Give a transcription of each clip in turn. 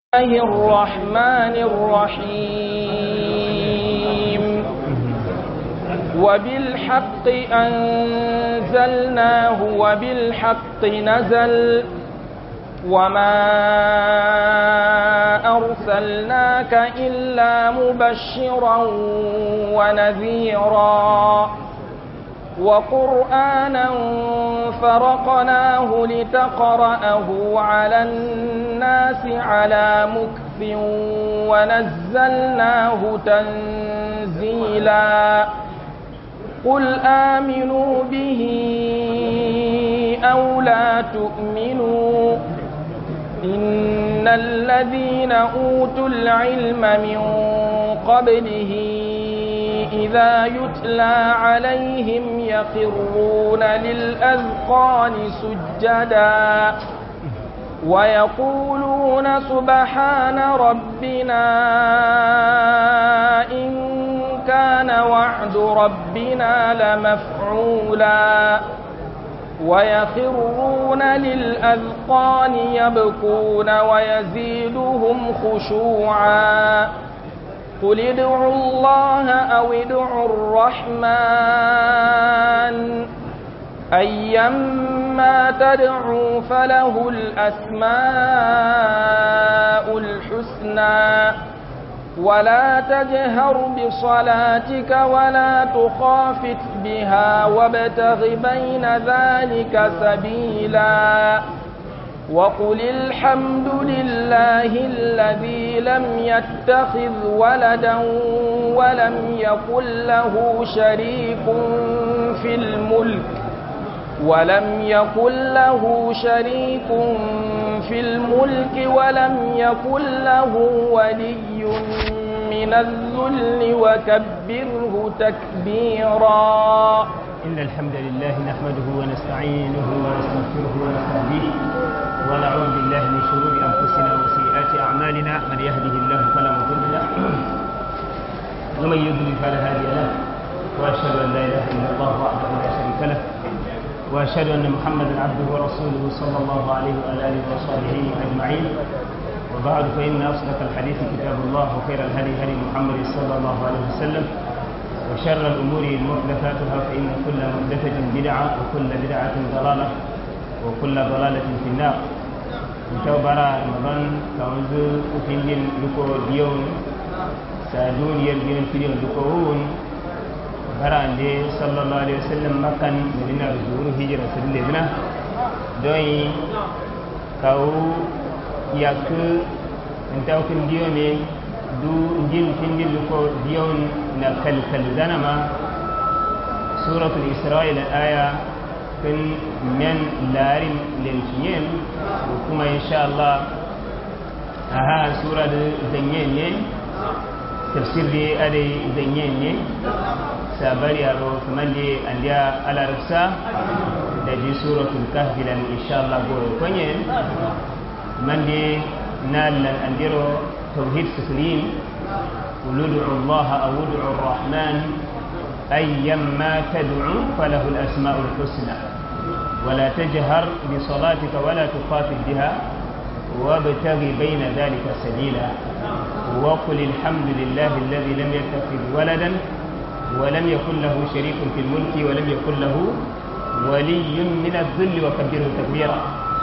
الله الرحمن الرحيم وبالحق أنزلناه وبالحق نزل وما أرسلناك إلا مبشرا ونذيرا وقرآنا فرقناه لتقرأه على الناس على مكف ونزلناه تنزيلا قل آمنوا به أو لا تؤمنوا إن الذين أوتوا العلم من قبله إذا يتلى عليهم يخرون للأذقان سجدا ويقولون سبحان ربنا إن كان وعد ربنا لمفعولا ويخرون للأذقان يبكون ويزيدهم خشوعا قل ادعوا الله أو ادعوا الرحمن أيما تدعوا فله الأسماء الحسنى ولا تجهر بصلاتك ولا تخافت بها وابتغ بين ذلك سبيلا وقل الحمد لله الذي لم يتخذ ولدا ولم يكن له شريك في الملك ولم يكن له شريك في الملك ولم يكن له ولي من الذل وكبره تكبيرا إن الحمد لله نحمده ونستعينه ونستغفره ونستهديه ونعوذ بالله من شرور أنفسنا وسيئات أعمالنا من يهده الله فلا مضل له ومن يضلل فلا هادي له وأشهد أن لا إله إلا الله وحده لا شريك له وأشهد أن محمدا عبده ورسوله صلى الله عليه وعلى آله وصحبه أجمعين وبعد فإن أصدق الحديث كتاب الله وخير الهدي هدي محمد صلى الله عليه وسلم وشر الأمور محدثاتها فإن كل محدثة بدعة وكل بدعة ضلالة وكل ضلالة في النار Kita bara Ramadan kawanzu upingin luko diyon sa duniyar diyon fidiyon luko wun bara ande sallallahu alaihi wasallam makan medina zuru hijira sirle dina don kawu yakku entaw kin diyo ne du njin findin luko diyon na kalkal zanama suratul isra'ila aya kan men larin lenciyen kuma insha Allah aha sura da zanyen ne tafsir da ade zanyen ne sabari aro kaman da andiya alarabsa da ji suratul kahfi lan insha Allah go konye man da nalan andiro tauhid sifrin قل ادعوا الله أو ادعوا الرحمن أيما تدعو فله الأسماء الحسنى ولا تجهر بصلاتك ولا تخافت بها وابتغ بين ذلك سبيلا وقل الحمد لله الذي لم يتخذ ولدا ولم يكن له شريك في الملك ولم يكن له ولي من الذل وكبره تكبيرا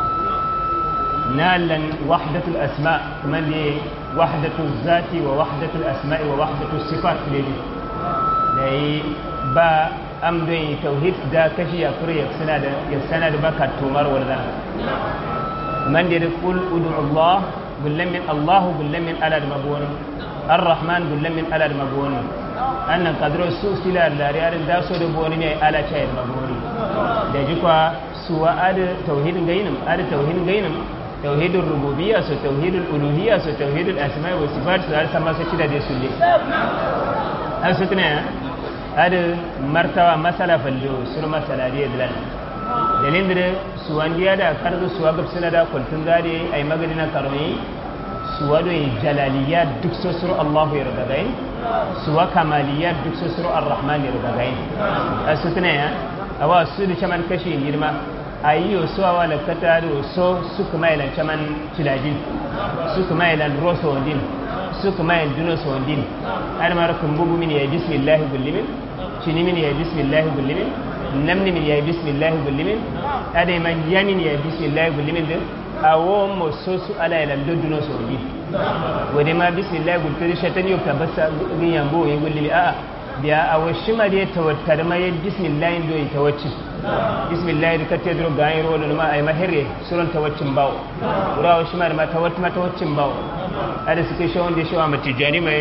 نالا وحدة الأسماء من وحدة الذات ووحدة الأسماء ووحدة الصفات لدي لأي با أم دوي توحيد دا كشي يكري يكسنا دا يكسنا دا بكا تومر ولا من دي قل ادعو الله قل من الله قل من ألا مبون الرحمن قل من ألا مبون أن قدر سوء سلا لا ريال دا سو دبوني ني ألا شايد مبون da jikwa suwa ada tauhidin gainam ada tauhidin gainam tauhidul rububiyya so tauhidul uluhiyya so tauhidul asma'i wa sifat so har sama so cida de sulle har su tuna ada martawa masala fallo sur masala de dlan dalin da suwan diya da karzu suwa gab suna da kuntun gade ay magadina karmi suwa do jalaliya duk so sur Allah ya raga gai suwa kamaliya duk so sur ar-rahman ya raga gai har su tuna ya awa su da chaman kashi girma ayi yo so awa la kata do so su kuma ila chaman cilaji su kuma ya landro so din su kuma ya duno so din har ma rakun bugu min ya bismillah gullimin shini min ya bismillah gullimin namni min ya bismillah gullimin ade man yamin ya bismillah gullimin din awo mo so su ala ya lando duno so din wade ma bismillah gultiri shatan yau tabassa gin yambo ya gullimi a'a biya a washi ma dai tawattar ma ya bismillah do yi tawacci bismillah da katte dro ga yiro da ma ay mahire suran tawaccin bawo ura washi ma da ma tawatti ma tawaccin bawo ada suke shawon da shawa matijani mai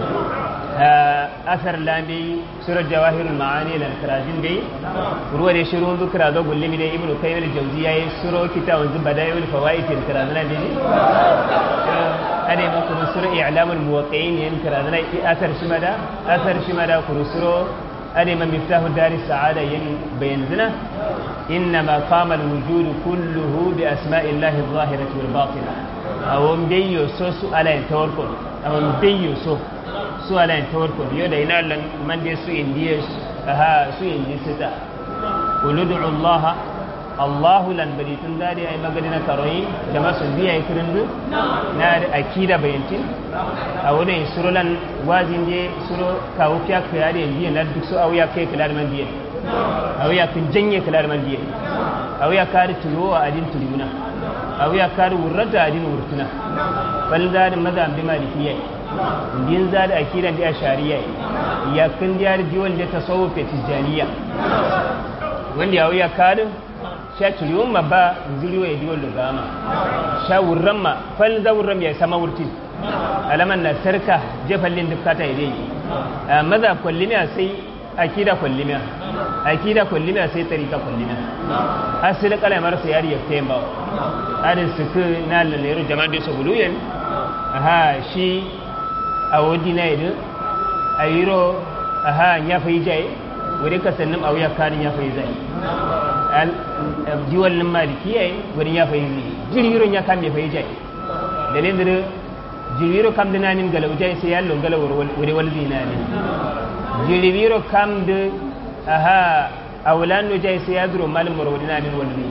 asar lambi surar jawahirul ma'ani lan karajin dai ruwa da shirin zukira ga gullimi da ibnu kayyim al-jawzi yayi suro kitabun zubadayul fawaid al-karazan da ne ane ma kuru suro i'lamul muwaqqi'in yan karazan asar shimada asar shimada kuru suro ane ma miftahu daris sa'ada yan bayan zina إنما قام الوجود كله بأسماء الله الظاهرة والباطنة أو مبيو سو سؤالين توركم أو مبيو سو suwalayen ta warko biyo da ina lan man dai su indiya ha su indi sita uludu Allah Allah lan bari tun da dai ai magana na karoyi da masu biya yi kirindu na da akida bayantin a wurin surulan wazin je suro kawo fiya ka yare biya na duk su auya kai kula da man biya auya kun janye kula da man biya auya kare tulo a adin tuluna auya kare wurrata adin wurtuna bal da mazan bi malikiyya din za da akidan da shari'a ya kun da diwan da tasawuf ta tijaniya wanda ya wuya kadin sha tuliyun ma ba zuriyo ya diwan lugama sha wurran ma fal za wurran ya sama wurti alaman na sarka jefallin dukkata ya dai maza kwallimiya sai akida kwallimiya akida kwallimiya sai tarika kwallimiya asali kalamar sa yari ya tayin ba adin suku na lalero jama'a da su buluyen aha shi a wadi na idu a yiro a ha ya fi jai wuri ka sannan a wuya kanin ya fi zai jiwallin maliki ya yi wurin ya fi zai jirgiron ya kam ya fi jai dalilin da jirgiro kam da namin galau jai sai ya longala wuri walzi na ne jirgiro kam da a ha a wulano jai sai ya zuro malin mura wuri namin walzi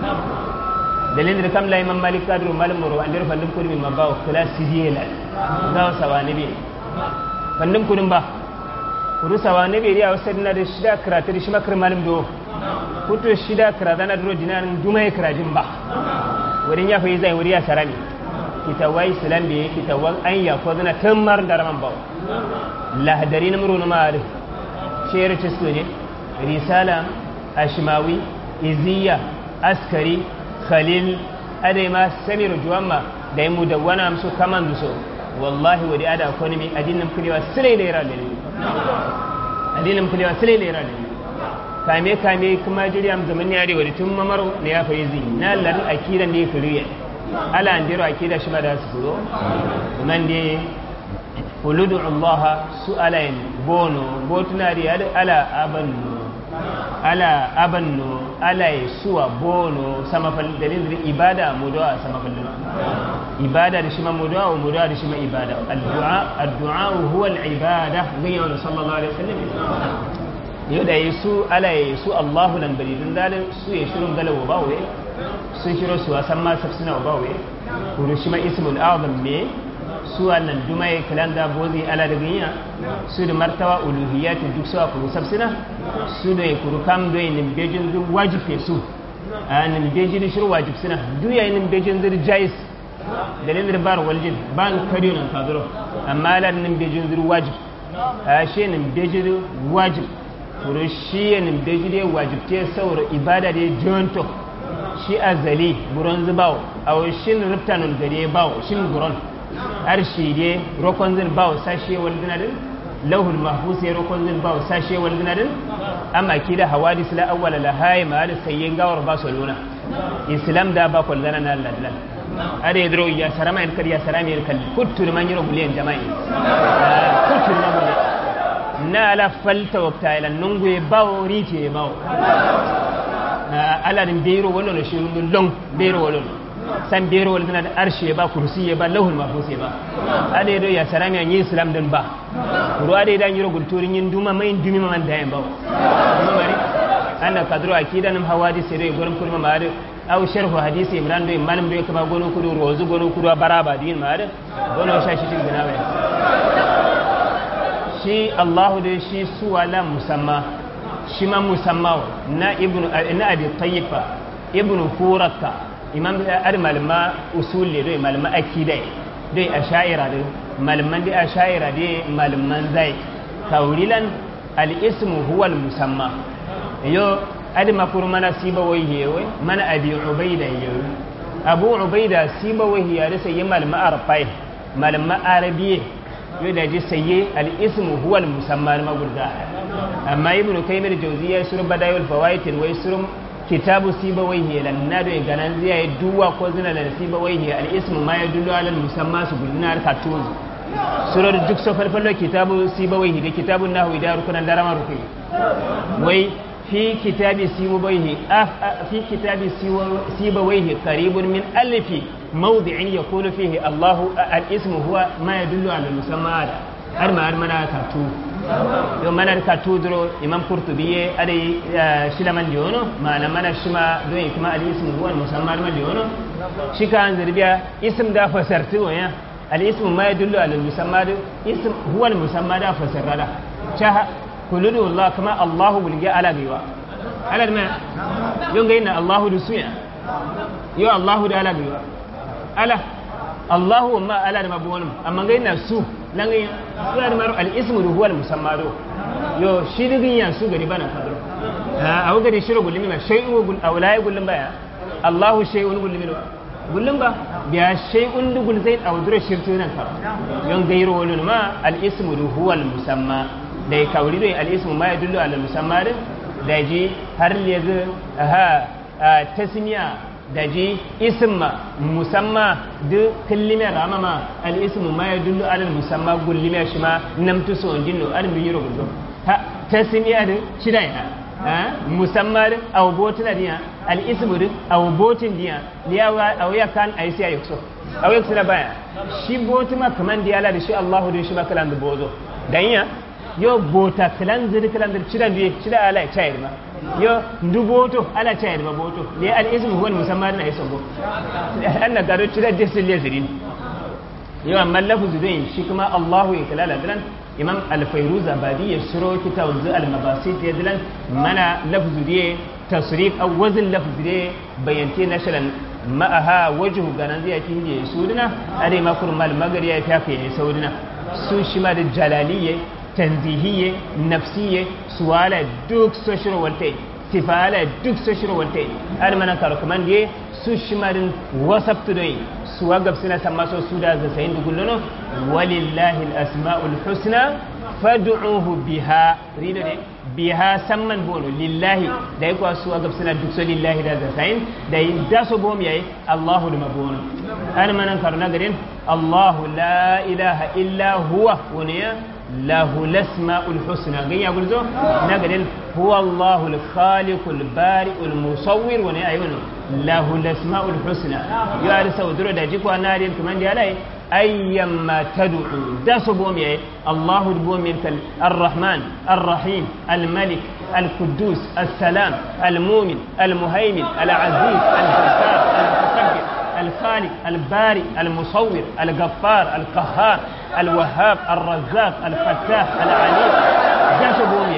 dalilin da kam la imam malik kadru malum moro andir fandum kurmi ma bawo kala sidiyela gawa sawani be fandum kurum ba kuru sawani be ya wasadna da shida karatu da shi makar malum do kuto shida karatu na duro dinan dumai karajin ba wurin ya fayi zai wuri ya sarami kitawai islam be kitawan an ya ko zana tammar da raman bawo lahdari na muru na ma'arif shayar cisto ne risala ashmawi iziya askari khalil adai ma samiru juwamma da yi mu da wani amsu kaman duso wallahi wadi ada economy adinin kulewa silai da yara da ne adinin kulewa silai da yara da ne kame kame kuma jiriyam zaman ya da wadi tun mamaro ne ya fayi zi na larin akida ne kuriya ala an jiro akida shi ma da su kuro kuma ne uludu allaha su alayin bono botuna da ala abannu ala abanno ala ya suwa bono sama dalilin da ibada mudawa sama fallin ibada da shi ma mudawa wa mudawa da shi ma ibada addu'a addu'a huwa al-ibada ganya wa sallallahu alaihi wasallam yau da yesu ala ya yesu Allahu lan bari dun dalin su ya shirun galawa ba waye sun shiro su wasan ma safsina ba waye kuru shi ma ismul azam me su wannan duma ya kalan da bozi ala da ganya su da martawa uluhiyati duk su kuru safsina su da ya kuru kam do yin bejin duk wajife su a nin bejin shiru wajib sina duk ya yin bejin dir jais dalilin da bar waljin ban kariyo nan kaduro amma ala nin bejin dir wajib a shi nin bejin wajib kuru shi ya nin bejin wajib te saura ibada da jonto shi azali buron zubawo a shin riftanul gare bawo shin buron arshi ne rokon zin bawo sashe wal dinadin lauhul mahfuz ya rokon zin bawo sashe wal dinadin amma kida hawadis la awwala la hay ma da sayyin gawar ba su luna islam da ba kul lana na lallan ade yadro ya sarama el kar ya sarama el kal kuttu man yiro bulen jama'i kuttu man bulen na ala falta wakta ila nungu e bawo riti e bawo ala din beiro wala no shiru long beiro wala san bero wal tana da arshe ba kursi ya ba lahul mahfuz ba ade do ya sarami an yi islam din ba kuro ade dan yiro gulturin yin duma mai dumi man da yan ba kuma mari anna kadro akida nam hawadi sere gurin kulma mari aw sharhu hadisi imran do malam do kama gono kudu rozu gono kudu baraba din ma da gono sha shi tin binawe shi Allahu da shi suwala musamma shi ma musamma na ibnu na abi tayyiba ibnu furata imam ar malama usul le do malama akida dai asha'ira do malaman dai asha'ira dai malaman zai kaurilan al-ismu huwa al-musamma yo adi makuru mana siba wai hewe mana abi ubaida yewe abu ubaida siba wai hiya da sai malama arfai malama arabiye yo da ji sai al-ismu huwa al-musamma ma gurda amma ibnu kaymir jawziya sur badayul fawaid wai sur kitabu siba wai hiya lan na do ganan ziya duwa ko zina da siba wai hiya al-ismu ma yadullu ala al-musamma su gudna ka tuzu surar duk so farfallo kitabu siba wai hiya kitabun nahwi da rukunan darama rukai wai في كتاب سيبويه في كتاب سيبويه قريب من ألف موضع يقول فيه الله الاسم هو ما يدل على المسمى أرما أرمنا كاتو يوم منا كاتو درو إمام قرطبي أدي شلمان ليونو ما لمنا شما دو كما الاسم هو المسمى أرما ليونو شكا أنزل بيا اسم دا فسرتو يا الاسم ما يدل على المسمى اسم هو المسمى دا فسر دا kululu Allah kama Allahu bulge ala biwa ala ma yon ga ina Allahu da suya yo Allahu da ala biwa ala Allahu ma ala da mabuwan amma ga ina su lan ga ya da maru al-ismu huwa al-musamma do yo shi digin ya su gari bana fadro ha awu gari shiru gulmi ma shay'un gul awlai gulmin baya Allahu shay'un gulmi do gullum ba biya shay'un dugul zain awdura shirtu nan ka yon gairo wani ma al-ismu huwa al-musamma da ya kawuri da al'ismu ma ya dullu ala musamman da ji har yanzu ha tasmiya da ji isma musamma da kallimar ramama al'ismu ma ya dullu ala musamman gullimar shi ma namtu so jinno an bi yiro gullo ha tasmiya da shida ya musamman da awbotin diya al'ismu da awbotin diya liyawa awya kan ayi ayi so awya sina baya shi botima kaman diyala da shi Allahu da shi makalan da bozo dan ya yo bota kilanzir kilanzir cida biye cida ala chayir ma yo ndu boto ala chayir ma boto le al ismu huwa musamman na yaso go anna garo cida desil yazirin yo amma lafzu dai shi kuma Allahu ya kalala dilan imam al-fayruz abadi ya shiro kitab al mabasit ya dilan mana lafzu dai tasrif aw wazn lafzu dai bayanti nashalan ma'aha wajhu ganan zai kin je suduna are makur mal magari ya fiya kai sauduna su shi ma da jalaliyye tanzihiyye nafsiyye suwala duk so shiro walte tifala duk so shiro walte har mana karo kaman die su shimarin wasabtu dai suwa gabsina samma so suda za sayin dugullono walillahi al-asma'ul husna fad'uhu biha rido de biha samman bono lillahi da yi kwa suwa gabsina duk so lillahi da za sayin da yi da so bom yayi Allahu da mabono har mana karo na garin Allahu la ilaha illa huwa waniya له الاسماء الحسنى قال يقول زو نقول هو الله الخالق البارئ المصور وني ايونه له الاسماء الحسنى يا رسول درو دا جيكو ناري كمان دي علي ايما تدعو دا سبومي الله بومي الرحمن الرحيم الملك القدوس السلام المؤمن المهيمن العزيز الجبار المتكبر الخالق البارئ المصور الغفار القهار الوهاب الرزاق الفتاح العليم جاش بومي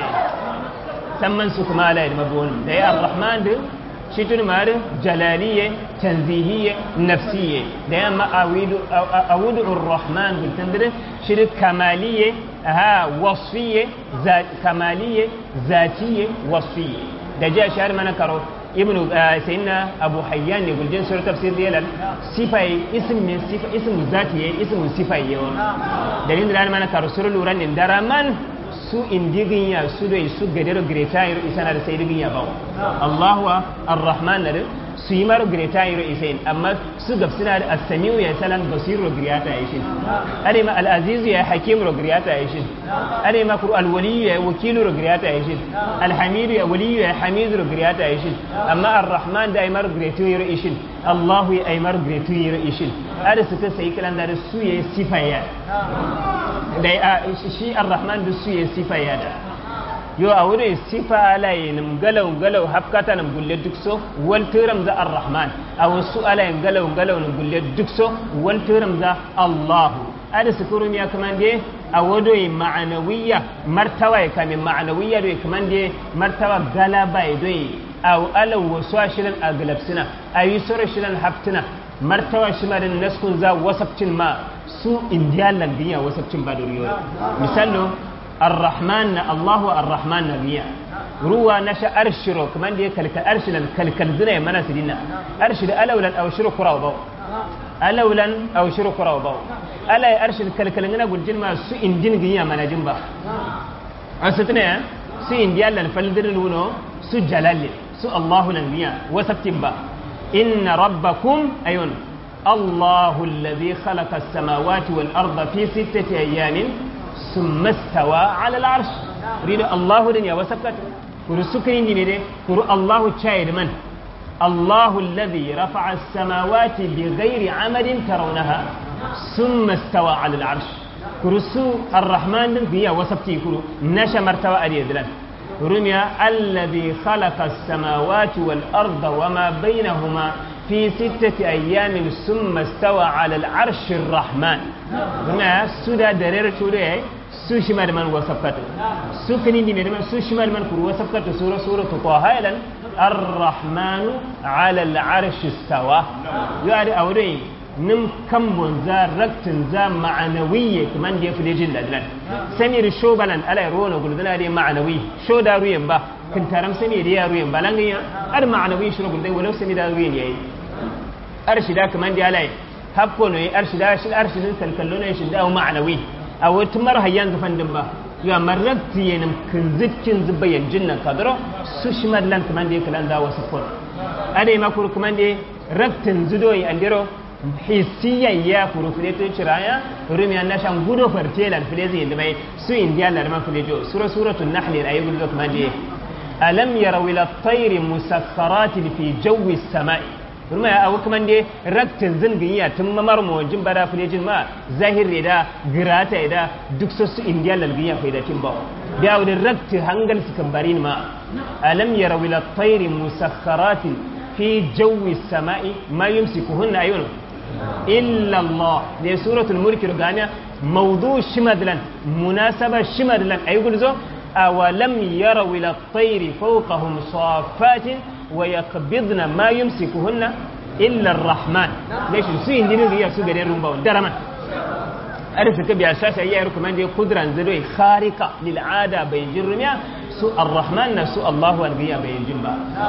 سمن سك ما لا يدمبون ده الرحمن ده شتون مار جلالية تنزيهية نفسية ده ما أود أود الرحمن بالتندر شرك كمالية ها وصفية ذات كمالية ذاتية وصفية ده جاء شهر من كرو ابن سيدنا ابو حيان يقول جن سوره تفسير ديال صفه اسم من صفه اسم ذاتي اسم صفه يوم دليل دلال من كارو سوره لوران درامان su indigin ya su da su gadero greta yiro isana da sai digin ya bawo Allahu ar-Rahman da su yi maro greta yiro isain amma su gafsina da as-samiu ya salan basiru greta ya shin ade ma al-aziz ya hakim ro greta ya shin ade ma kur al-wali ya wakilu ro greta ya shin al-hamid ya wali ya hamid ro greta ya shin amma ar-Rahman da ay maro greta yiro ishin Allahu ya ay maro greta yiro ishin ade su ta sai kalan da su ya sifa ya da shi ar-rahman da su ya sifa ya da yo a wurin sifa alaye nim galau galau hafkata nim gulle duk so wal tiram za ar-rahman a wasu alaye galau galau nim gulle duk so wal tiram za allahu ada sukurum ya kamande a wado yi ma'anawiyya martawa ya kamin ma'anawiyya do kamande martawa galaba ya do a ala wasu shirin a galabsina a yi sura shirin haftina martawa shi ma da naskun za wasabcin ma su indiyalan duniya wasabcin ba da riyo misalo الرحمن الله الرحمن نبيا روى نشا ارشرو كمان دي كلك ارشل الكلكل زنا منا سدينا ارشل الاولا او شرو كراو باو الاولا او شرو كراو باو الا ارشل كلكل ngana gurjin ma su indin ginya mana jin ba asatne su indiya lan faldir luno su jalal su allah lan ginya wasabtin ba inna rabbakum ayun الله الذي خلق السماوات والأرض في ستة أيام ثم استوى على العرش ريد الله دنيا وسكت كرو سكرين دي كرو الله تشايد من الله الذي رفع السماوات بغير عمد ترونها ثم استوى على العرش كرو سو الرحمن دنيا وسبتي كرو نشا مرتوى أريدلن رمي الذي خلق السماوات والأرض وما بينهما في ستة أيام ثم استوى على العرش الرحمن هنا سودا درير شوري su shi da man wasafkatu su kani ne da su shi da man kuru wasafkatu sura sura to ko haylan ar-rahmanu ala al-arsh istawa ya da aure nim kan bonza raktin za ma'anawiyye kaman da ya fi jin ladlan sami da shobalan ala rona guldana da ma'anawi sho da ruyen ba kan taram sami da ya ruyen ba lan ya ar ma'anawi shi guldai walau sami da ruyen yayi arshida kaman da alai hakko ne arshida shi arshidin kalkallo ne shi da ma'anawi a wata mara hayyan zafan din ba ya marakti yanin kan zikin zuba yanjin nan kadaro su shi madlan kaman da ya kalan da wasu fur ada yi makuru kaman da raktin zudoyi andiro hisiyan ya kuru fide to ciraya rumi an nashan gudo fartelan fide zai yanda bai su indiya larman fide jo sura suratul nahl ayi gudo kaman da alam yaraw ila at-tayri musakhkharatin fi jawi as-sama'i ruma ya abu kuma dai raktin zingin ya tun mamar mawajin bada filejin ma zahir da girata da duk sassu indiya lalgin ya faidatin ba da yawon raktin hangal su kambari ma alam ya rawila tsairi musakharatin fi jawi sama'i ma yumsikuhunna ayun illa Allah ne suratul mulki rugamiya mawdu shimadlan munasaba shimadlan ayi gulzo awalam yaraw ila at-tayri fawqahum safatin ويقبضن ما يمسكهن إلا الرحمن ليش سو يندين ريا سو غدين رمبا درما أرف كبي أساس أي يركم عندي قدرة زدوي خارقة للعادة بين جرميا سو الرحمن سو الله والغيا بين جنبا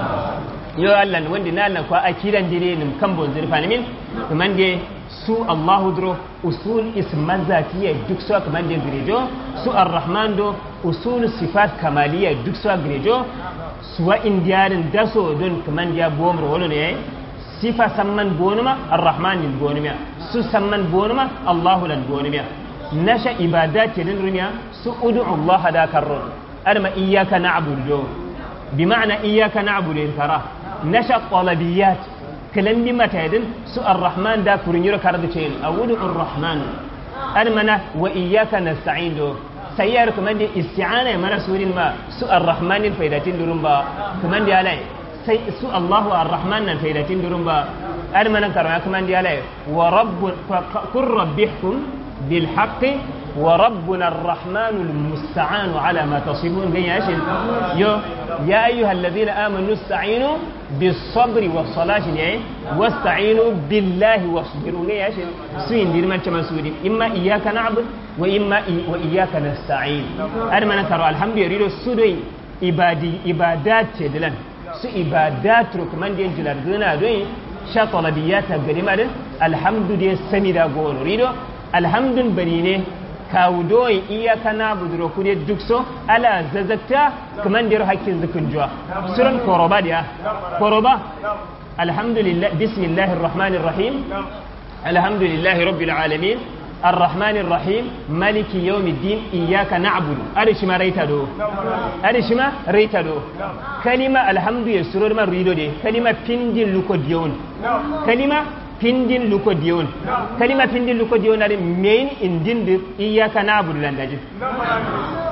yo Allah wanda na Allah kwa akiran dire nim kan bon zirfa ne min kaman de su Allah dro usul isman zatiya duk su kaman de girejo su ar-rahman do usul sifat kamaliya duk su girejo suwa indiyarin daso don kaman ya bomar wani ne sifa samman bonuma ar-rahman lil bonuma su samman bonuma Allah lan bonuma nasha ibadat din rumiya su ud'u Allah da karron adama iyyaka na'budu bi ma'ana iyyaka na'budu tara nasha talabiyat kalan bi matadin su ar-rahman da kurin yiro karda ce awudu ar-rahman adama wa iyyaka nasta'in do sayyar kuma da isti'ana mana surin ma su ar-rahmanin faidatin durun ba kuma da alai sai su Allahu ar-rahman nan faidatin durun ba ar manan karama kuma da alai wa rabbu kur rabbihkum bil haqqi wa rabbuna ar-rahman al-musta'an ala ma tasifun gan yashin yo ya ayyuha alladhina amanu ista'inu bis sabri was salati ne wasta'inu billahi wasbiru gan yashin su indir man chama suri imma iyyaka na'budu wa imma wa iyyaka nasta'in ar mana karo alhamdulillah su dai ibadi ibadat ce dilan su ibadat rukman din jilar gina dai sha talabiyata garima din alhamdulillah sami da gono rido alhamdun bari ne kawo doyi iyaka na buduro kude duk so ala zazakta kaman dir hakkin zukun juwa suran koroba dia koroba alhamdulillah bismillahir rahmanir rahim alhamdulillahi rabbil alamin الرحمن الرحيم مالك يوم الدين إياك نعبد أرش ما ريتا دو أرش ما ريتا دو كلمة الحمد يسرور ما ريدو دي كلمة پندين لكو ديون كلمة pindin luko diyon kalima pindin luko diyon ari main indin de iyaka na'budu lan daji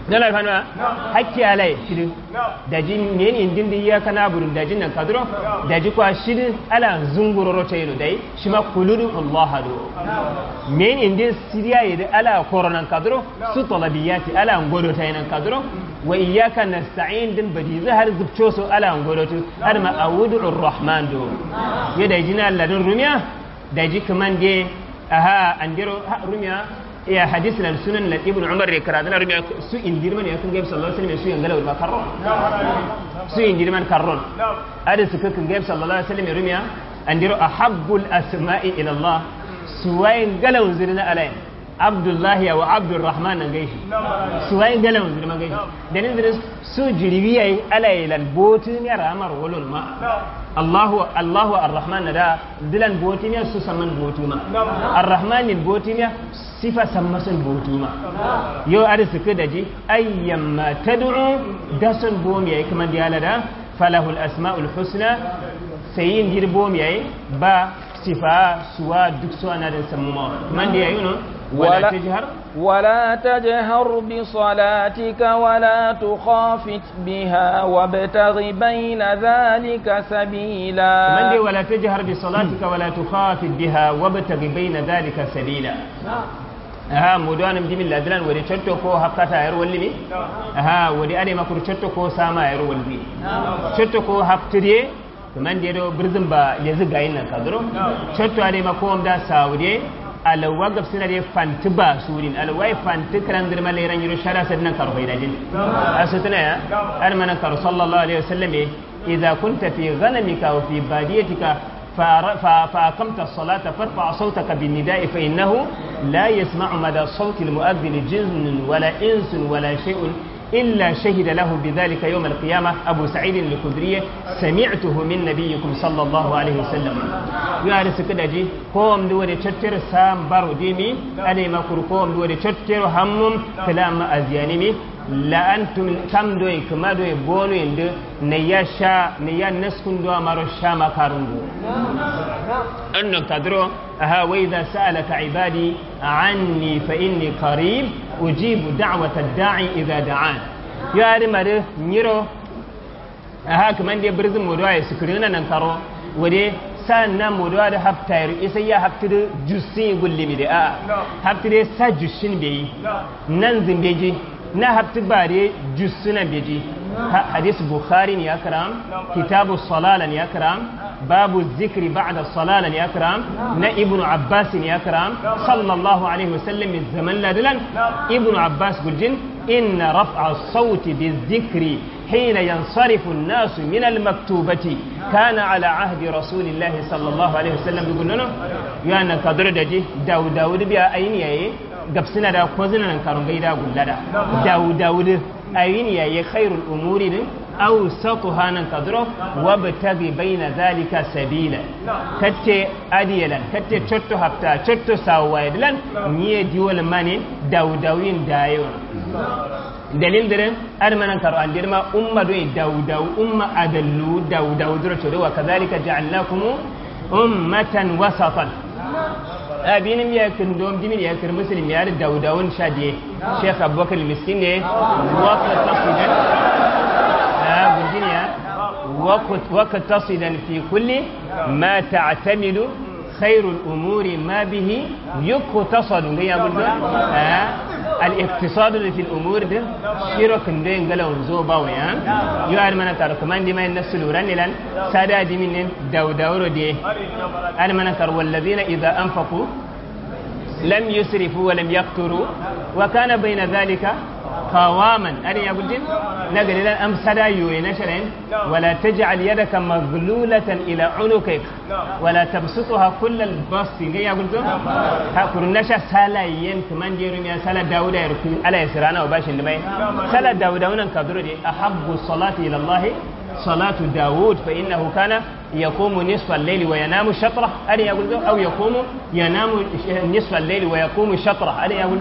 dala fanwa hakki alai shidin daji men indin da iya kana burun daji nan kadro daji kwa shidin ala zunguroro tayno dai shima kuludu allah do men indin siriya yede ala koronan kadro su talabiyati ala ngodo taynan kadro wa iyyaka nasta'in din badi zahar zubcho so ala ngodo tu har ma awudu rahman do yeda jina ladun rumiya daji kaman de aha andiro rumiya ya hadis lan sunan lan ibnu umar ne karatu na rumiya su indirman ya kan gaib sallallahu alaihi wasallam su yangala wa karron su indirman karron ada su kan gaib sallallahu alaihi wasallam rumiya andiro ahabbul asma'i ila allah suwayin galawun zirna alayin abdullahi wa abdurrahman nan gaishi suwayin galawun zirma gaishi da nin zirin su jiribi yayi alayi lan botin ya ramar walon ma Allahu Allahu Ar-Rahman da dilan botinya su saman botuma Ar-Rahman botinya sifa sammasun botuma yau ada suka daji ayyamma tad'u dasun bom yayi kaman diyala da falahul asmaul husna sayin dirbom yayi ba sifa suwa duk su ana da samuma man da yayi no wala tajhar ولا تجهر بصلاتك ولا تخافت بها وابتغ بين ذلك سبيلا من دي ولا تجهر بصلاتك ولا تخافت بها وابتغ بين ذلك سبيلا aha mudanam jimin ladilan wadi cotto ko hakkata yar walli mi aha wadi ade makuru cotto ko sama yar walli cotto ko haktiriye to man de do birzin ba lezi gayin nan kadro cotto ade makom da saudiye alawa gab sina de fanti ba surin alawa fanti kan dir male ran yiro shara sadnan karo hoyda jin asutuna ya ar man karo sallallahu alaihi wasallam idza kunta fi ghanamika wa fi badiyatika فأقمت الصلاة فارفع صوتك بالنداء فإنه لا يسمع مدى صوت المؤذن جن ولا إنس ولا شيء إلا شهد له بذلك يوم القيامة أبو سعيد الخدري سمعته من نبيكم صلى الله عليه وسلم يا رسول جي قوم دوري تشتر سام بارو ديمي أنا ما كر قوم دوري تشتر همم كلام أزيانيمي la antum kam doy kuma doy bonu inde ne ya sha ne ya naskun do amaro sha makarungu annak tadro aha wa idha sa'alaka ibadi anni fa inni qarib ujibu da'wata ad-da'i idha da'an ya mare nyiro aha kaman de birzin modo ay sukurina nan karo wade sannan modo da haftayar isa ya haftir jussin gullimi da a haftire sa jussin bai nan zimbeji na hafti bare jussuna beji hadis bukhari ne ya karam kitabu salala ne ya karam babu zikri ba'da salala ne ya karam na ibnu abbas ne ya karam sallallahu alaihi wasallam min zaman ladilan ibnu abbas guljin inna raf'a sauti bizikri حين ينصرف الناس من المكتوبة كان على عهد رسول الله صلى الله عليه وسلم يقول لنا يا أنا كدر دجي داود داود بيا أين يأي gabsina da ko zina nan karun gaida gullada dawu dawud ayin ya yi khairul umuri din aw satuha nan kadro wa batagi baina zalika sabila katte adiyalan katte chotto hafta chotto sawailan niye diwol mane dawu dawin dayo dalil dire ar manan karo an dirma umma do dawu dawu umma adallu dawu dawu dro chodo wa kadhalika ja'alnakum ummatan wasatan abinin ya kin dom dimin ya kir muslim ya da daudawun shadiye sheikh abubakar miskin ne waqt tasidan ya gudiniya waqt waqt tasidan fi kulli ma ta'tamidu خير الأمور ما به يقتصد يا بلد الاقتصاد في الأمور ده شيرك ندين قالوا نزوبا ويا يوار من ترى كمان دي ما الناس لوران لان سادا دي من داو داورو دي أنا من ترى والذين إذا أنفقوا لم يسرفوا ولم يقتروا وكان بين ذلك قواما أنا يا بلدين نقل لنا أم سدا يوين شرين ولا تجعل يدك مغلولة إلى عنقك ولا تبسطها كل البسط يا بلدين هاكر نشا سالا ين كمان ديرم يا سالا داود يركي على يسرانا وباش اللي سالا داود ونن كدر دي أحب الصلاة إلى الله صلاة داود فإنه كان يقوم نصف الليل وينام شطرة أنا يقول أو يقوم ينام نصف الليل ويقوم شطرة أنا يقول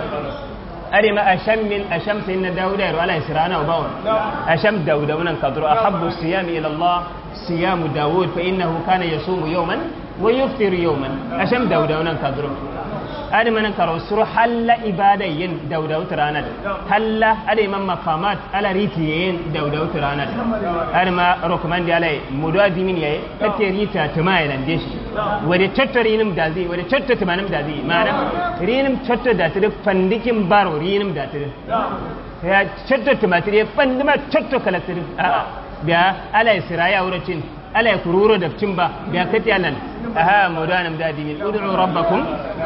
أري ما أشم من أشم سيدنا داود ولا يسرانا وباون أشم داود ونن كدر أحب الصيام إلى الله صيام داود فإنه كان يصوم يوما ويفطر يوما أشم داود ونن كدر adi manan karo suru halla ibada yin daudau tiranad halla adi man maqamat ala riti yin daudau tiranad adi ma recommend ala mudu adimin yayi kate rita tuma ya lande shi wade chatta rinum dazi wade chatta tumanum dazi mana rinum chatta da tire fandikin baro rinum da tire ya chatta tumatire fandima chatta kalatir a biya ala siraya wuracin ala kururo da cimba biya kati alan aha mudu anam da adimin ud'u rabbakum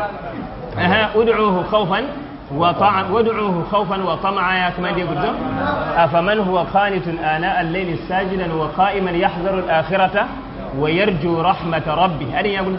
أها ادعوه خوفا وطمعا وادعوه خوفا وطمعا يا كما يقول أفمن هو قانت آناء الليل ساجدا وقائما يحذر الآخرة ويرجو رحمة ربه هذه يقول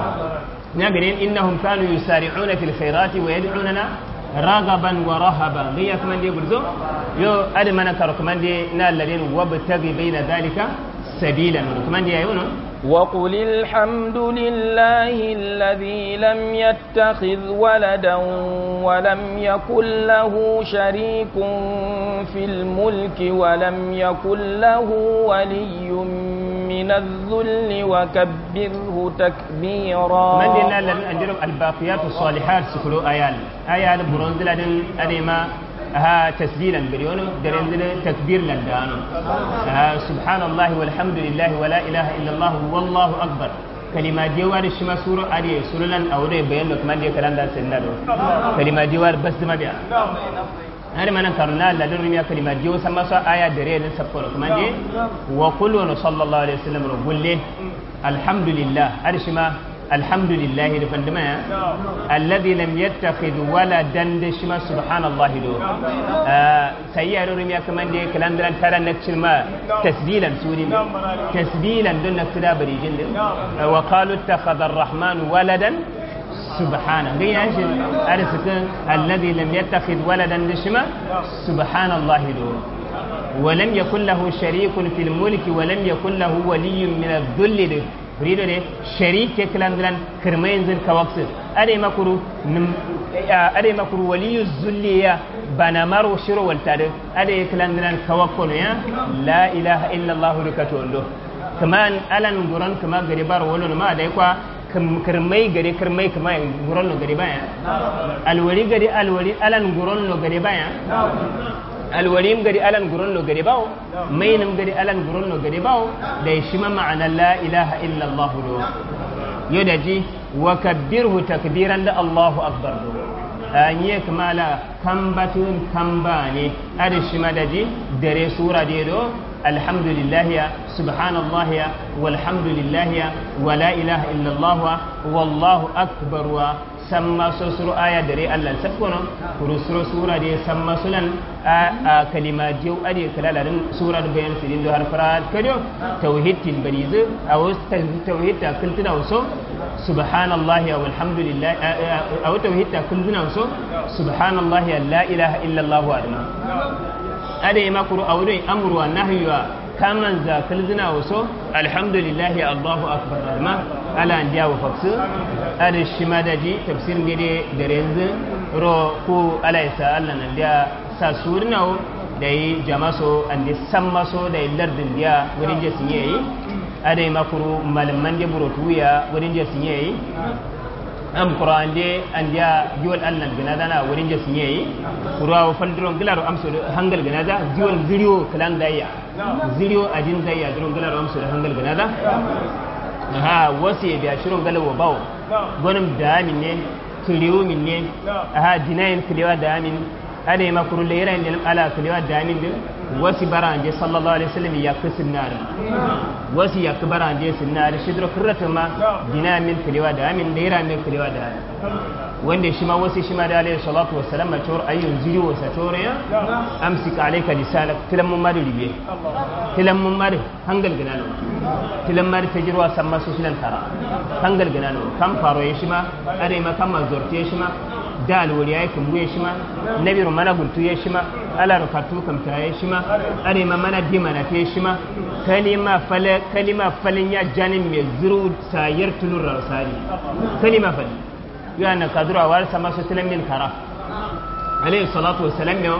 نقول إنهم كانوا يسارعون في الخيرات ويدعوننا رغبا ورهبا هي كما يقول يو أدمنا كركمان دي نال الذين وابتغي بين ذلك سبيلا كمان دي يقولون وقل الحمد لله الذي لم يتخذ ولدا ولم يكن له شريك في الملك ولم يكن له ولي من الذل وكبره تكبيرا من دينا الذين أنجلهم الباقيات الصالحات سكلوا آيال آيال برونزلا أديما ها تسجيلا بريون درنزل تكبير لندانو ها سبحان الله والحمد لله ولا إله إلا الله والله أكبر كلمة جوار الشما سورة أدي سورة لن أوري بيان لك من دي كلام دا سنة كلمة جوار بس ما بيا هذا ما نكرنا لا درنيا كلمة جو سما سو آية دري لسبور كمان دي وقل صلى الله عليه وسلم رقول له الحمد لله هذا شما الحمد لله لفندما الذي لم يتخذ ولدا دشما سبحان الله دو آه سيئة رميا كمان دي كلام دلان ترى نكشل ما تسبيلا سوري تسبيلا دون نكتدا بريجين آه وقالوا اتخذ الرحمن ولدا سبحانه غير أنشل أرسك الذي لم يتخذ ولدا دشما سبحان الله دو ولم يكن له شريك في الملك ولم يكن له ولي من الذل دو rido de sharike kilandilan kirmayin zin kawaksir ade makuru ade makuru waliyu zulliya bana maro shiro waltade ade kilandilan kawakkono ya la ilaha illa allah rikato ndo kaman alan guran kama gari bar wolo ma dai kwa kirmai gari kirmai kama guran no gari baya alwari gari alwari alan guran no gari baya alwarim gari alan guron no gari bawo mainim gari alan guron no gari bawo da shi ma ma'ana la ilaha illa allah do yo da ji wa kabbirhu takbiran da allahu akbar do an yi kamala kambatun kambane ada shi ma da ji dare sura de do alhamdulillah ya subhanallah ya walhamdulillah ya wa la ilaha illa allah wallahu akbar wa samma so suru aya dare Allah sabkono kuru suru sura de samma sulan a kalima jiw ade kalalarin sura da bayan sirin do har fara kado tauhid tin barize a wasu tauhid ta kultuna waso subhanallahi walhamdulillah a wata tauhid ta kultuna waso subhanallahi la ilaha illa Allah wa adama ade ma kuru a wurin amru wa nahyu kaman za kalzina waso alhamdulillahi allahu akbar ma ala ndiya wa faksu ada shima da ji tafsir gede da yanzu ro ku ala isa allah nan dia sa surna da yi jamaso andi sammaso da yi lardin dia wurin je sun yi ada yi makuru malaman je buro tuya wurin je sun yi am qur'an de andiya jiwal allah gina dana wurin je sun yi kura wa faldron gilaro amso hangal gina da jiwal ziriyo kalan daya ziriyo ajin daya dron gilaro amso hangal gina da ha wasu ya biya shirin galawa bawo gwanin da amin ne kiliyo min ne ha dinayin kiliwa da amin ada ma kuru le yira ndel ala kiliwa da amin din wasi baranje sallallahu alaihi wasallam ya kusin nar wasi ya baranje sin nar shidro kurrata ma dinamin kiliwa da amin da yira min kiliwa da amin wanda shi ma wasu shi ma da alaihi salatu wassalam ma tor ayyun ziri wa satore ya amsik alayka lisanak tilam mun mari ribe tilam mun mari hangal ganano tilam mari tajirwa samma su silan tara hangal ganano kam faro ya shi ma are ma kam mazorte ya shi ma da alwari ya kumbu ya shi ma nabiru mana guntu ya shi ma ala rufatu kam ta ya shi ma are ma mana di mana ta ya shi ma kalima fala kalima falin ya janin mai zuru sayar tulur rasali kalima falin yana kadura war sama su tilan min kara alayhi salatu wassalam yo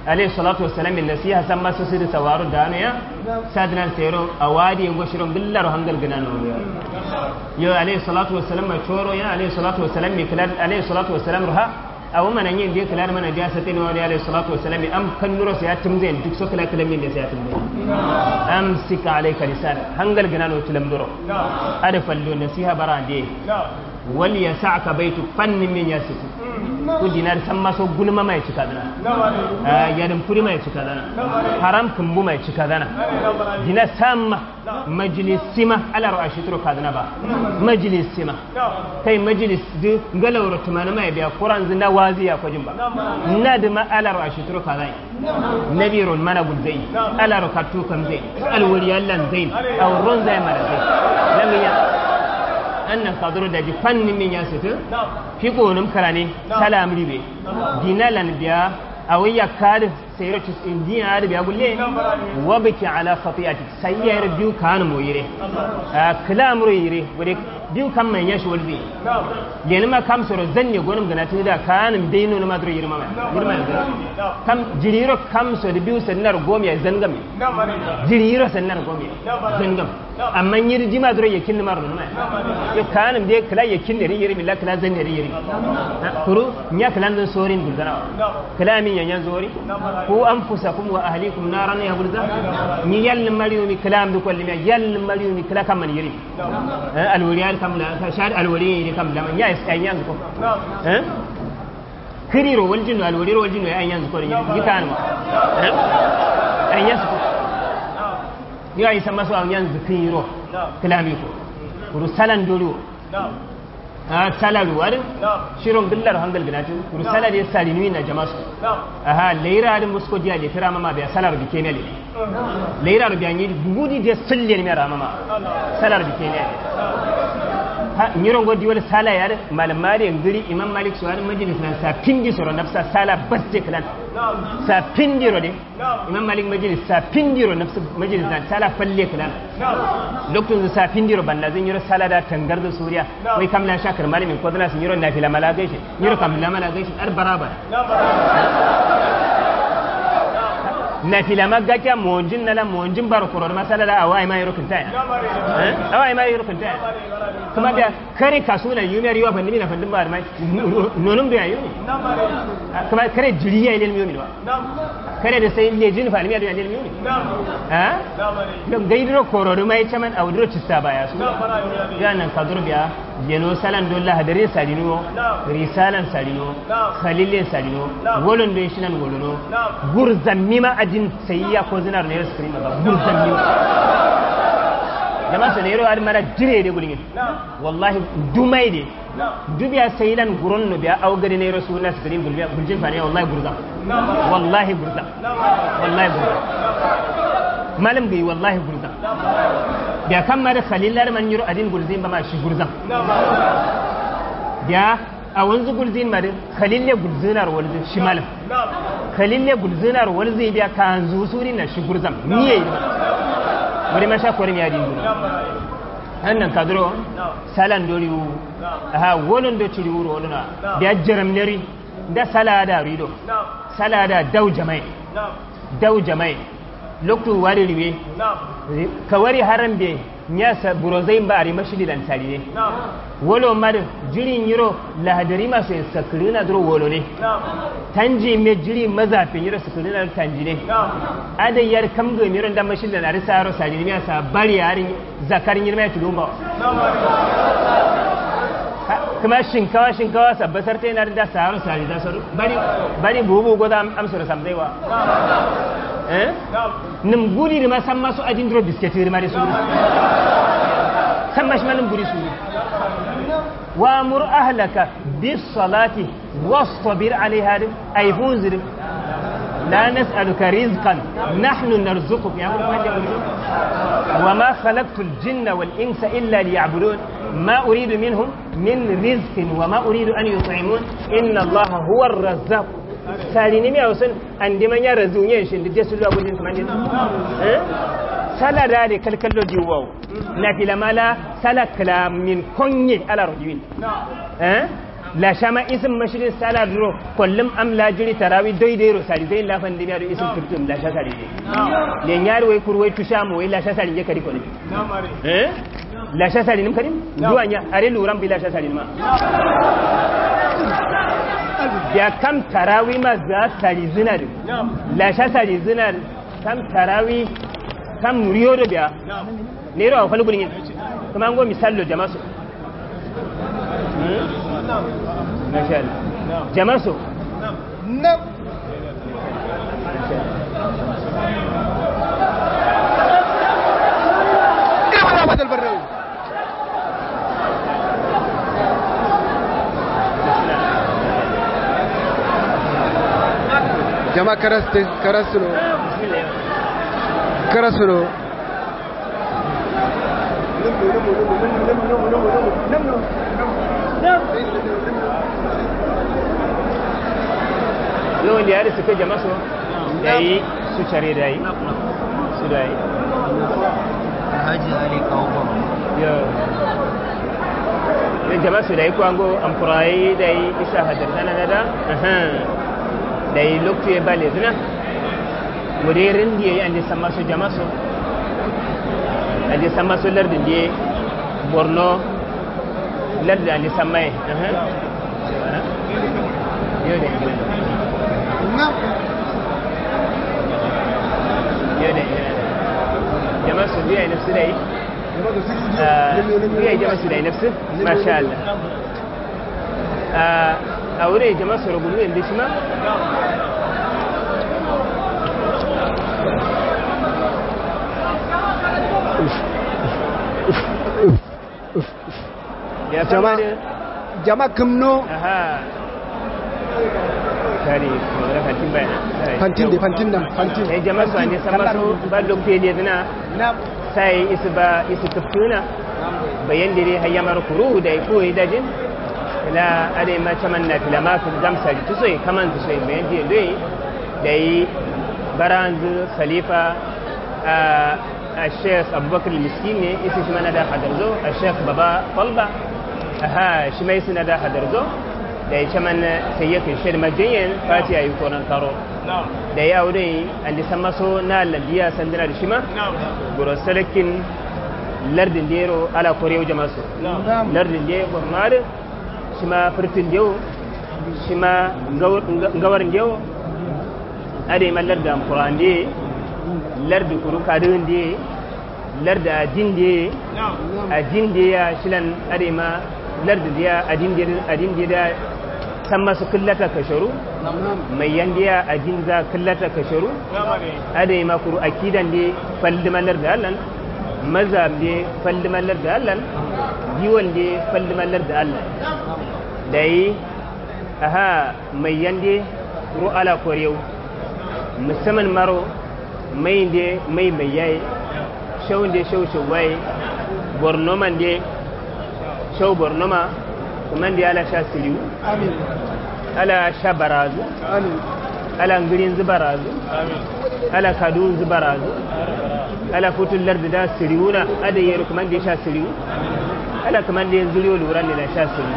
alayhi salatu wassalam min nasiha samma su sir sawaru dano ya sadnan sero awadi ngo shiron billaro hangal ganano yo alayhi salatu wassalam ma choro ya alayhi salatu wassalam mi kala alayhi salatu wassalam ruha awu mana yin dia kala mana dia satin wa alayhi salatu wassalam am kan nuro sai atum zai duk so kala kala min da sai atum zai am sika alayka lisan hangal ganano tulam duro ada fallo nasiha barande wal yasa'ka baitu fannin min yasiku ko dinar san maso gulma mai cika dana yadin furi mai cika dana haram kumbu mai cika dana dina samma majlisima ala ra'ashi turo kadana ba majlisima kai majlis du galawro tumana mai biya quran zinda waziya ko jimba nadma ala ra'ashi turo kadai nabirun mana gulzai ala rakatu kam zai alwaliyallan zain aw ron zai mara zai lamiya annan kaduro da ji fannin min ya situ fi gonum karane salam ribe dinalan biya awayya kad sayro tis indiya da biya gulle wa biki ala khati'ati sayyar biyu kan mo yire kalam ro yire wure biyu kan man yashi walbi yana ma kam soro zanne gonum gana ta da kan deino na madro yire mama yire ma kam jiriro kam so da biyu sannar gomi ya zangam jiriro sannar gomi zangam amma yiri jima duro ya kinni marno ma yo kanam de kala ya kinni ri yiri milla kala zanne ri yiri kuru nya kala dan sorin bulgana kala min yan zori ku anfusakum wa ahlikum naran ya bulza ni yal mariyo mi kalam du kolli mi yal mariyo mi kala kam man yiri alwariyan kam la shad alwari kam la man ya yan yan ko eh kiriro wal jinnu alwariro wal jinnu yan yan ko ni gitan ma yan yan ko yo ay sama so yan zikiro kalami ko kuru salan dolu a salaru wadi shiron billar hangal ginatu kuru salar ya sali ni na jamasu aha leira din musko dia le tira mama biya salar bi kenele leira biya ni gudi de sulle ni mera mama salar bi kenele ha nyiron godi wala sala ya malam mari ngiri imam malik suwar majlis nan sa pindi soro nafsa sala batte kalan sa pindi ro de imam malik majlis sa pindi ro nafsa majlis nan sala falle kalan lokacin sa pindi ro banda zan yiro sala da tangar da suriya wai kam la shakar malamin ko dana sun yiro na fila mala gaishe yiro kam la mala gaishe ar baraba na fila magga kya monjin nala monjin bar koror masala da awai ma yiro kinta eh awai ma yiro kinta kuma da kare kasuna yumiyar yiwa fandimi na fandin ba mai nonum da yayi kuma kare jiriya ilil miyumi ba kare da sai lejin fa almiya da ilil miyumi ha don gaidiro kororo mai chaman awdiro cista baya su ya nan kadur biya yeno salan dolla hadarin salino risalan salino khalilin salino wolon do shinan wolono gurzan mima adin sayya ko zinar ne screen ba gurzan mima jama sa nero ar mara jire de gulingin wallahi dumai de dubiya saylan guron no biya aw gari ne rasulullah screen gulbiya guljin fa ne wallahi gurza wallahi gurza wallahi gurza malam gai wallahi gurza biya kan ma da khalilar man yiro adin gulzin ba ma shi gurza biya a wanzu gulzin ma da khalille gulzinar walzin shi malam khalille gulzinar walzin biya kan zusuri na shi gurzam niye wani ma sha kwarin ya dingu annan kadro salan dori wu aha wolon do ciri wuro wolona biya jaram neri da salada rido salada dau jamai dau jamai loktu wari riwe ka wari haram be nyasa burozai ba ari mashili dan tari ne wolo mad jirin yiro lahadari masu yin sakiri na duro wolo ne tanji me jiri mazafin yiro sakiri na tanji ne adayyar kam ga miro dan mashili dan ari saro sari ne sa bari yarin zakarin yirma ya tudu ba kuma shinkawa shinkawa sabbatar ta yana da saro sari da saru bari bari bubu goza amsar samzaiwa eh nim gudi da san masu ajin dro bisketi da mari suru san mashi manin gudi suru wa mur ahlaka bis salati wastabir alaiha ay funzir la nas'aluka rizqan nahnu narzuquka ya وما خلقت الجن والإنس إلا ليعبدون ما أريد منهم من رزق وما أريد أن يطعمون إن الله هو الرزاق salini mi awsun andi man yara zunye shin da su zuwa gudun kamar eh sala da de kalkallo di wow na fila mala sala kala min konye ala rojin eh la shama isim mashirin sala duro kullum am la jiri tarawi doi dai ro sari dai la fan dimiya do isim turtum la sha sari dai le nyari wai kurwai tusha mo wai la sha sari je kadi ko ne eh la sha sari nim kadi duwa nya are luran bi la sha sari ma ya kam tarawi ma za sari zinar la sha sari zinar kam tarawi kam riyo do biya ne ro fa lugulin kuma ngo misallo jama'a su masha Allah jama'a su نعم كيف رابط البراوي جماعة كرست كرسلو كرسلو yau da yare suka jama su da yi su care da yi su da yi Alhaji Ali kawo yau yin jama su da yi kwango amfurayi da yi isa hadar sana na da da yi loktu ya bale zina wurin da ya yi an jisan masu jama su an jisan masu lardin da ya borno lardin an jisan mai yau da yi نعم yau da yi jama su biya nafsu da yi biya jama su da yi nafsu masha Allah a wurin jama su rugulu yanzu shi ma ya Jama- kama da جماعة كمنو aha kari kuma fantin bayana فانتين دي فانتين دم فانتين sai jama su ne sama su ba lokacin da zina نعم sai isu ba isu tafuna bayan dire hayyamar kuru da ko dajin la ade ma chaman na filama ku gamsa ji tuso kaman tuso bayan dire dai dai baranzu khalifa a الشيخ أبو بكر المسكين إيش ما ندا حدرزو الشيخ بابا طلبة ها شميس ندا حدرزو da ya man sayyaka shir majiyin fati ayi konan karo da ya aure an san maso na lalliya sandana da shima guro salakin lardin dero ala korewa jama su lardin de gurmar shima furtin dewo shima gawarin dewo ade man larda amkuran de lardi kuru kadin de larda adin de adin de ya shilan ade ma lardi ya adin de adin de da san masu kullata kasharu mai yandiya a jinza kullata kasharu ada yi makuru akidan de faldimalar da allan maza de faldimalar da allan giwon de faldimalar da allan da yi aha mai yande ru ala koriyau musamman maro mai de mai mai yayi shau de shau shau waye bornoman de shau bornoma kuma da ala sha siriu آمين ala sha barazu آمين ala ngirin zubarazu ala kadun zubarazu ala futun lardi da siriuna ada yi kuma da sha siriu ala kuma da yin zuriyo lura ne na sha siriu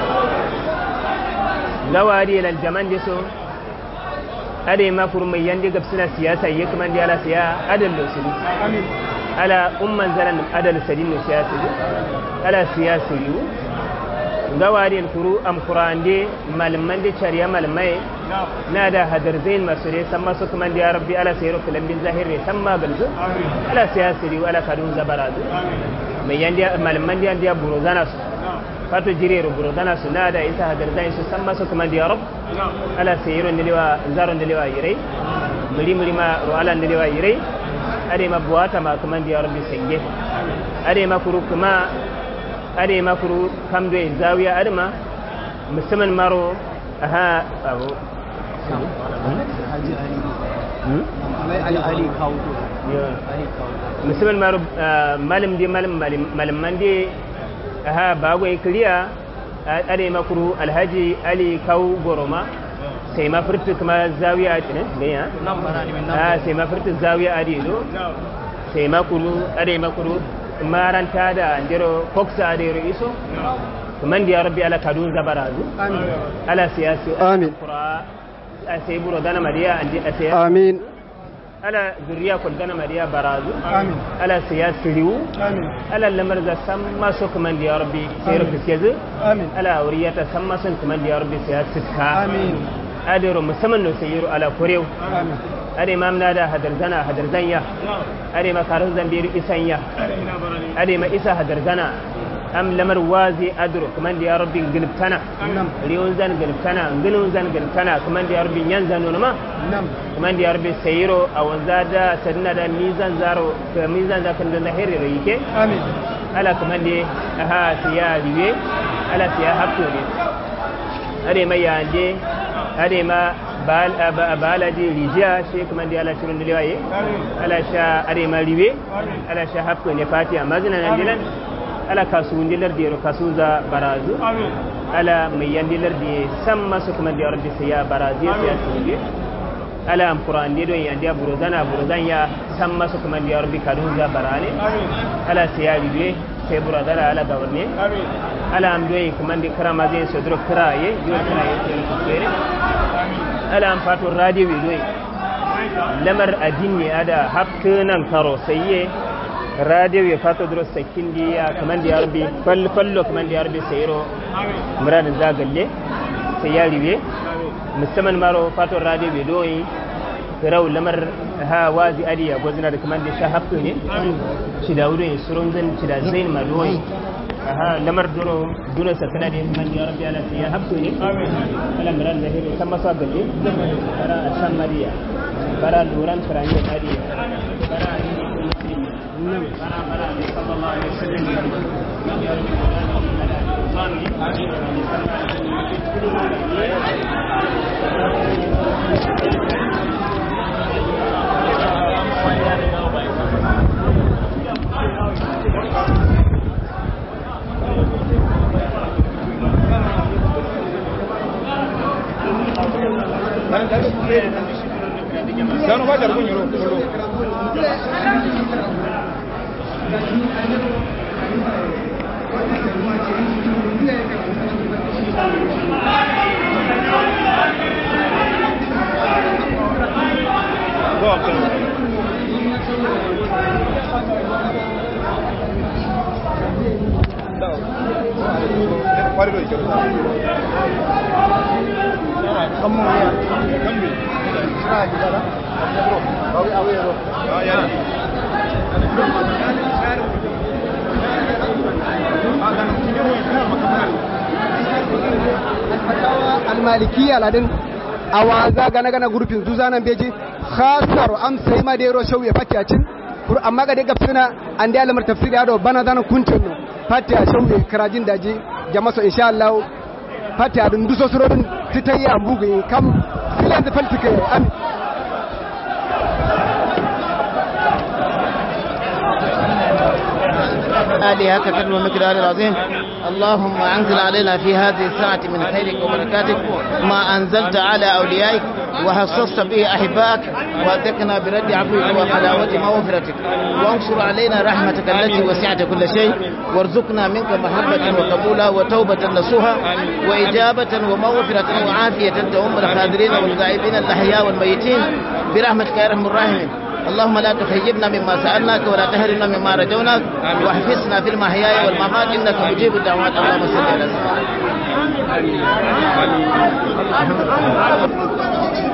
gawari yana jaman da so ada yi makuru mai yandi gabsina siyasa yi kuma da ala siya adal da siriu آمين ala umman zaran adal sadin no siyasa ala siyasa yu gawarin kuru am kurande malman da cariya malmai na da hadar zain masu ne san masu kuma da ya rabbi ala sayar filan bin zahir ne san ma galzu ala siyasa yu ala kadun zabarazu mai yanda malman da yanda buro zana su fato jire buro zana su na da isa hadar zain su san masu kuma da ya rabb ala sayar ne lewa zaron da lewa yirai muri muri ma ro ala ne lewa yirai ade ma buwata ma kuma da ya rabbi sange ade ma kuru kuma ade ma kuru kam do zawiya adma musamman maro aha abu Alhaji Ali hmm? Ali Ali kawo Yeah. Ali kawo musamman maro malam di malam malam mandi aha bago kiriya ade ma kuru alhaji ali kau goroma sai ma furta kuma zawiya a ne ne ya nan bana ni min nan ah sai ma furta zawiya a do sai ma kuru ade ma kuru maranta da andiro koksa ade ro iso kaman da ya rabbi ala kadun zabarazu amin ala siyasi Amin. qura sai buro dana mariya andi asaya amin ala zuriya kul dana mariya barazu amin ala siyasi riwu amin ala lamar da samma so kaman da ya rabbi sai rufi kezu amin ala auriyata samma sun kaman da ya rabbi siyasi ka amin adiro musamman no sayiru ala kurew amin ade mam nada hadar zana hadar zanya ade ma karin zambiru isanya ade ma isa hadar zana am lamar wazi adro kaman da ya rabbi gilbtana nam riyon zan gilbtana ngilun zan gilbtana kaman da ya rabbi yan zan ma nam kaman da ya rabbi sayiro a wanza da sadina da mizan zaro ka mizan zakan da zahiri rayike amin ala kaman da aha siya riwe ala siya hakko ne ade ma yande ade ma bal ba- baladi rijiya shi kaman da ala shirin liwaye ala sha ade ma riwe ala sha hakko ne fatiha mazina nan dilan ala kasuwun dilar da kasu za barazu ala mai yan dilar da san masu kaman da rabbi sai ya barazu ya siya su ala am qur'an de don yandi buruzana buruzan ya san masu kaman da rabbi kadun za barane ala sai ya riwe sai buradara ala gawarne ala am doyi kaman da karama zai so dro kiraye yo kiraye sai ku fere ala am fatu radio wi doyi lamar adinni ada hakkunan karo sayye radio ya fata duro sakin diya kaman da yarbi fal fallo kaman da yarbi sayro muradin zagalle sai ya riwe musamman maro fato radio bai doyi raw lamar ha wazi adiya gozina da kaman da sha hafto ne shi da wurin surun zan ci da zain ma doyi aha lamar duro duro sa kana da kaman da yarbi ala sai ya hafto ne ala muradin zahiri kan masa galle bara san mariya bara luran karanya adiya bara nam صلى الله عليه وسلم يا رب Sanu fajar kun yoro. almalikiya ladin awaza gana gana gurfin zuzanan beji khasar am sai ma dero shaw ya fati acin kur amma ga daga fina an da alamar tafsiri ado bana zana kuncin no fati a shaw ya karajin daji jama'a so insha Allah fati a dun duso surodin titayi ambugu kam filan da faltike am آلهة كتب ومقدار العظيم اللهم أنزل علينا في هذه الساعة من خيرك وبركاتك ما أنزلت على أوليائك وخصصت به أحبائك وأتقنا برد عفوك وحلاوة مغفرتك وانصر علينا رحمتك التي وسعت كل شيء وارزقنا منك محبة وقبولا وتوبة نصوحا وإجابة ومغفرة وعافية تؤم الخادرين والغائبين الأحياء والميتين برحمتك يا أرحم الراحمين اللهم لا تخيبنا مما سألناك ولا تهرنا مما رجوناك واحفظنا في المحياء والممات إنك مجيب الدعوات اللهم صل على سيدنا